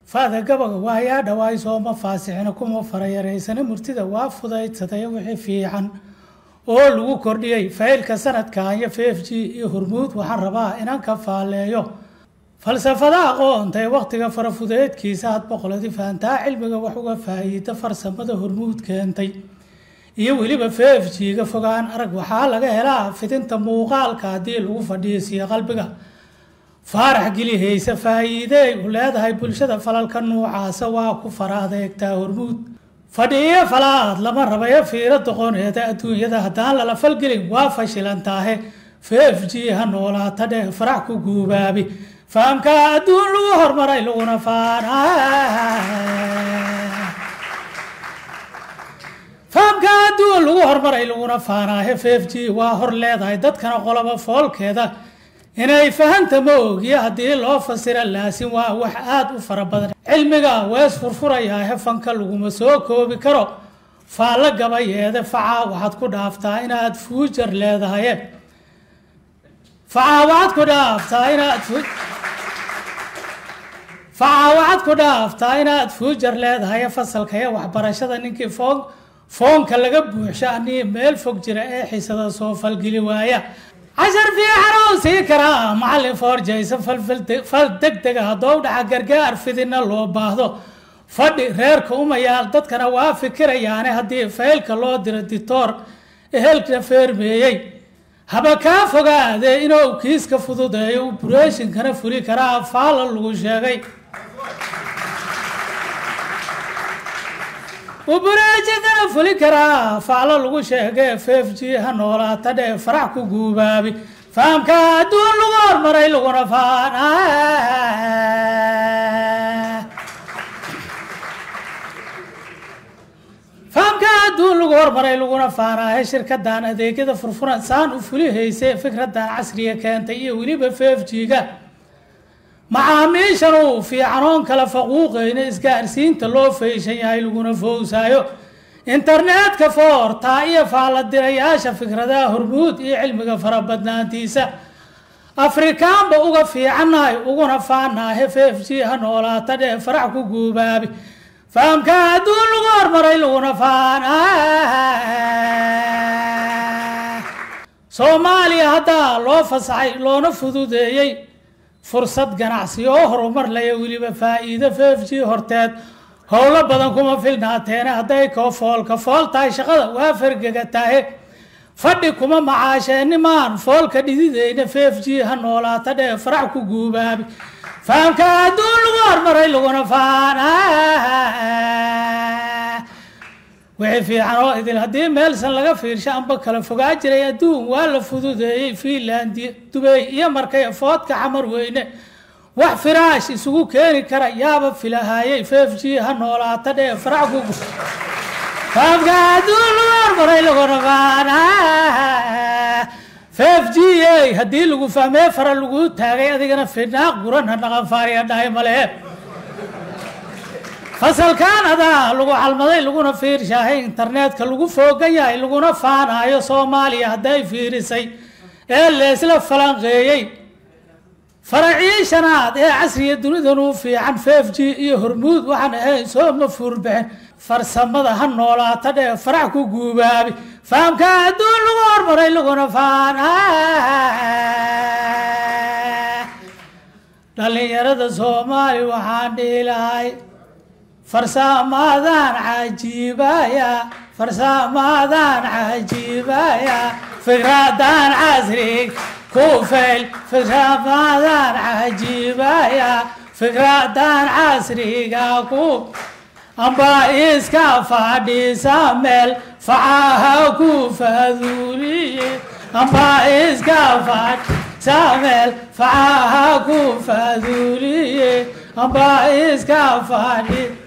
faada gabaga waayaa dhawaay sooma faasixina kuma farayaraysana murtida waa fudaydsaday wixii fiican oo lagu kordhiyey faylka sanadkan iyo f f g iyo hormuud waxaan rabaa inaan ka faaleeyo falsafada aqoontay wakhtiga farafudeedkiisa had boqoladi fahantaa cilmiga wax uga faa'iida farsamada hormuud keentay iyo weliba f f g-ga fogaan arag waxaa laga helaa fidinta muuqaalka haddii lagu fadhiisiyo qalbiga faarax gelihaysa faa'iideey u leedahay bulshada falalka nuucaasa waa ku fara adeegtaa hormuud fadhiyo falaad lama rabayo fiiro doqoneeda adduunyada haddaan lala falgelin waa fashilantaahe f f g ha noolaata dheh farax ku guubaabi fahamka adduun lagu hormaray laguna faana fahamka adduun lagu hormaray laguna faanaahe f f g waa hor leedahay dadkana qoloba foolkeeda inay fahanta ma ogiyo haddii loo fasira laasin waa wax aada u fara badan cilmiga wees furfurayaa hefanka laguma soo koobi karo faallo gabayeede facaa waxaad ku dhaaftaa inaad fuujar leedahaye facaa waxaad ku dhaaftaa inaad facaa waxaad ku dhaaftaa inaad fuujar leedahaye fasalkaye waxbarashada ninkii foon foonka laga buuxsho anii meel fog jira ee xisada soo falgeli waaya cashar fiican oo sii karaa macallin foorjaysa fal deg dega haddou dhaca gargaar fidina loo baahdo fadhi reerka umayaal dadkana waa fikirayaane haddii faylka loo diro ditoor ehelka feermeeyey haba kaa fogaadee inuu kiiska fududeeyo uburaeshinkana fuli karaa faala lagu sheegay uburaeshinkana fuli karaa faalo lagu sheegay f f g ha noolaata dhee farax ku guubaabi fahamka adduun lagu hormaray laguna faana fahamka adduun lagu hormaray laguna faanaahe shirkadan adeegyada furfuran saan u fulihayse fikradan casriga keentay iyo weliba f f g-ga macaamiishan uu fiicanoon kala faquuqayna isgaarsiinta loo fayshan yahay laguna fowsaayo internetka foortaa iyo faaladirayaasha fikradaha hormuud iyo cilmiga farabadnaantiisa afrikaanba uga fiicannahay uguna faanaahe f f g ha noolaata dhee farax ku guubaabi fahamka adduun lagu hormaray laguna faana soomaaliya haddaa loo fasaxay loona fududeeyey fursad ganacsi oo horumar laya weliba faa-iido f f g horteed howlo badan kuma filnaateene hadday koo foolka fool tahay shaqada waa fargegataahe fadhi kuma macaasheennimaan foolka dhidideyna f f g ha noolaata dhee farax ku guubaabi fahamka adduun lagu hormaray laguna faana wixii fiican oo idil haddii meelsan laga fiirsho amba kala fogaa jiray adduun waa la fududeeyey fiinlandi dubey iyo markay foodka xamar weyne wax firaash isugu keeni kara yaaba filahaayey f f g ha noolaata dhee farax ku fahamka adduun lagu hormaray laguna faana f f g a haddii lagu fahmee fara lagu taagay adigana finaaq guran ha dhaqanfaariya dhahay male fasalkan adaa lagu calmaday laguna fiirshaahay internetka lagu foogan yahay laguna faanaayo soomaaliya hadday fiirisay ee leesla falanqeeyey faracii shanaad ee casriga dunidan u fiican f f g iyo hormuud waxaan ahayn soo ma fuurbixin farsamada ha noolaata dhee farax ku guubaabi fahamka adduun lagu hormaray laguna faana dhalinyarada soomaali waxaan dhihi lahay farsamaadaan cajiibaya farsamaadaan cajiibaya fikradan casrig ku fayl fikramaadaan cajiibaya fikradan casriga ku amba iska fadhiisa meel facaha ku faduuliye amba iska fadhiisa meel facaha ku faduuliye amba iska fadhi